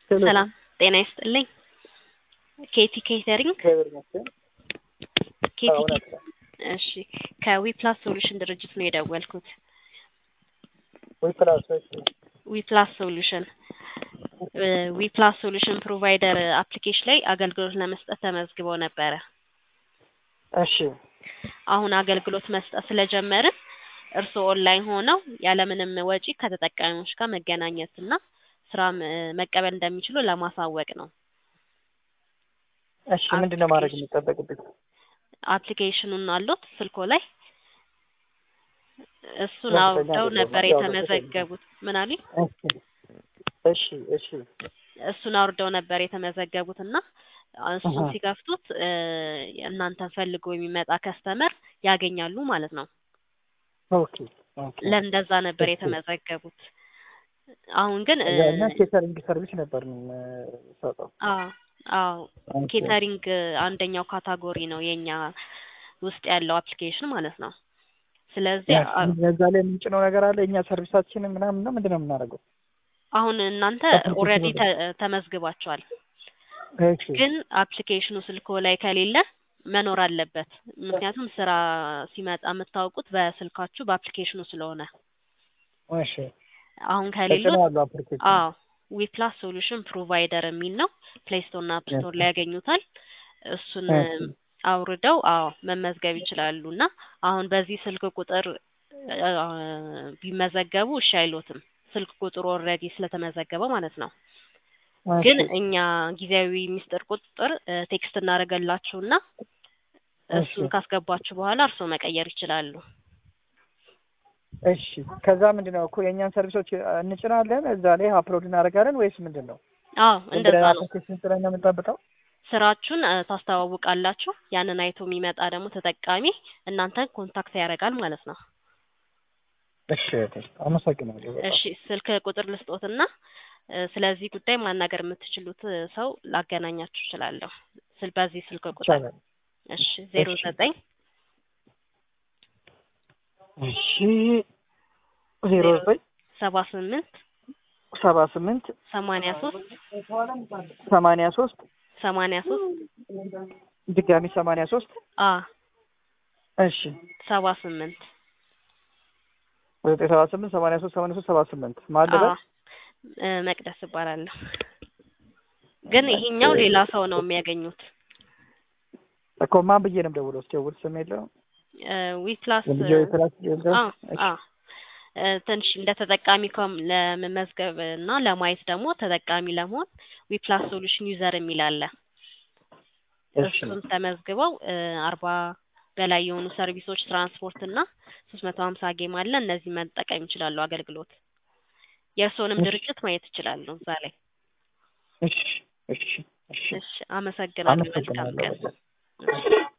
ሰላም ጤና ይስጥልኝ። ኬቲ ኬተሪንግ እግዚአብሔር ይመስገን። ኬቲ አዎ፣ እውነት ነው። እሺ ከዊፕላስ ሶሉሽን ድርጅት ነው የደወልኩት። ወይ ፕላስ እሺ፣ ዊፕላስ ሶሉሽን ዊፕላስ ሶሉሽን ፕሮቫይደር አፕሊኬሽን ላይ አገልግሎት ለመስጠት ተመዝግበው ነበረ። እሺ፣ አሁን አገልግሎት መስጠት ስለጀመርን እርስዎ ኦንላይን ሆነው ያለምንም ወጪ ከተጠቃሚዎች ጋር መገናኘት እና ስራ መቀበል እንደሚችሉ ለማሳወቅ ነው። እሺ። ምንድን ነው ማድረግ የሚጠበቅብኝ? አፕሊኬሽኑን አሉት ስልኮ ላይ እሱን ያው አውርደው በእኛ ነበር ያው የተመዘገቡት። ምን አሉኝ? እሺ፣ እሺ፣ እሱን አውርደው ነበር የተመዘገቡት እና እሱን አሃ። ሲከፍቱት እ እናንተን ፈልጎ የሚመጣ ከስተመር ያገኛሉ ማለት ነው። ኦኬ፣ ኦኬ። ለእንደዛ ነበር እሺ። የተመዘገቡት። አሁን ግን እ እና ኬተሪንግ ሰርቪስ ነበር የምንሰጠው። አዎ አዎ ኦኬ። ኬተሪንግ አንደኛው ካታጎሪ ነው የኛ ውስጥ ያለው አፕሊኬሽን ማለት ነው። ስለዚህ አ- እዛ ላይ የምንጭነው ነገር አለ እኛ ሰርቪሳችንን ምናምን ነው ምንድን ነው የምናደርገው? አሁን እናንተ አፕሊኬሽኑ ኦልሬዲ ላይ። ተመዝግባችኋል። እሺ፣ ግን አፕሊኬሽኑ ስልኮ ላይ ከሌለ መኖር አለበት። ምክንያቱም ስራ ሲመጣ የምታውቁት በስልካችሁ በአፕሊኬሽኑ ስለሆነ እሺ። አሁን ከሌሉት ተጭነዋለሁ አፕሊኬሽን። አዎ ዊፕላስ ሶሉሽን ፕሮቫይደር የሚል ነው። ፕሌይ ስቶር እና አፕ ስቶር ላይ ያገኙታል። እሱን እሺ። አውርደው አዎ መመዝገብ ይችላሉ። እና አሁን በዚህ ስልክ ቁጥር አ፣ ቢመዘገቡ እሺ አይሎትም። ስልክ ቁጥሩ ኦልሬዲ ስለተመዘገበ ማለት ነው። ግን እሺ፣ እኛ ጊዜያዊ ሚስጥር ቁጥር እ፣ ቴክስት እናደርገላችሁና እሱን እሺ። ካስገባችሁ በኋላ እርስዎ መቀየር ይችላሉ። እሺ ከዛ ምንድን ነው እኮ የእኛን ሰርቪሶች እንጭናለን እዛ ላይ አፕሎድ እናደርጋለን ወይስ ምንድን ነው? አዎ እንደዛ ነው። አፕሊኬሽን ስራ ነው የምንጠብቀው? ስራችሁን እ፣ ታስተዋውቃላችሁ። ያንን አይቶ የሚመጣ ደግሞ ተጠቃሚ እናንተን ኮንታክት ያደርጋል ማለት ነው። እሺ እህቴ፣ አመሰግናለሁ በጣም። እሺ ስልክ ቁጥር ልስጦትና እ፣ ስለዚህ ጉዳይ ማናገር የምትችሉት እ፣ ሰው ላገናኛችሁ እችላለሁ። ስል በዚህ ስልክ ቁጥር ይቻላል። እሺ ዜሮ እሺ። ዘጠኝ እሺ ዜሮ ዘጠኝ ሰባ ስምንት ሰባ ስምንት ሰማንያ ሶስት ሰማንያ ሶስት ሰማንያ ሶስት ድጋሚ ሰማንያ ሶስት አ እሺ ሰባ ስምንት ዘጠኝ ሰባ ስምንት ሰማንያ ሶስት ሰማንያ ሶስት ሰባ ስምንት ማለበ አ እ፣ መቅደስ እባላለሁ። ግን ይሄኛው ሌላ ሰው ነው የሚያገኙት። እኮ ማን ብዬ ነው የምደውለው? እስኪ ስም የለውም ዊፕላስ የልጆ የክላስ የለም? አ እሺ። አ እ፣ ትንሽ እንደ ተጠቃሚ ከም ለመመዝገብ እና ለማየት ደግሞ ተጠቃሚ ለመሆን ዊፕላስ ሶሉሽን ዩዘር የሚል አለ። እሺ እሱን ተመዝግበው እ፣ አርባ በላይ የሆኑ ሰርቪሶች ትራንስፖርት እና ሶስት መቶ ሀምሳ ጌም አለ። እነዚህ መጠቀም ይችላሉ። አገልግሎት የእርስዎንም እሺ። ድርጅት ማየት ይችላሉ እዛ ላይ። እሺ እሺ እሺ እሺ አመሰግናለሁ። መልካም አመሰግናለሁ ቀን። በጣም። እሺ።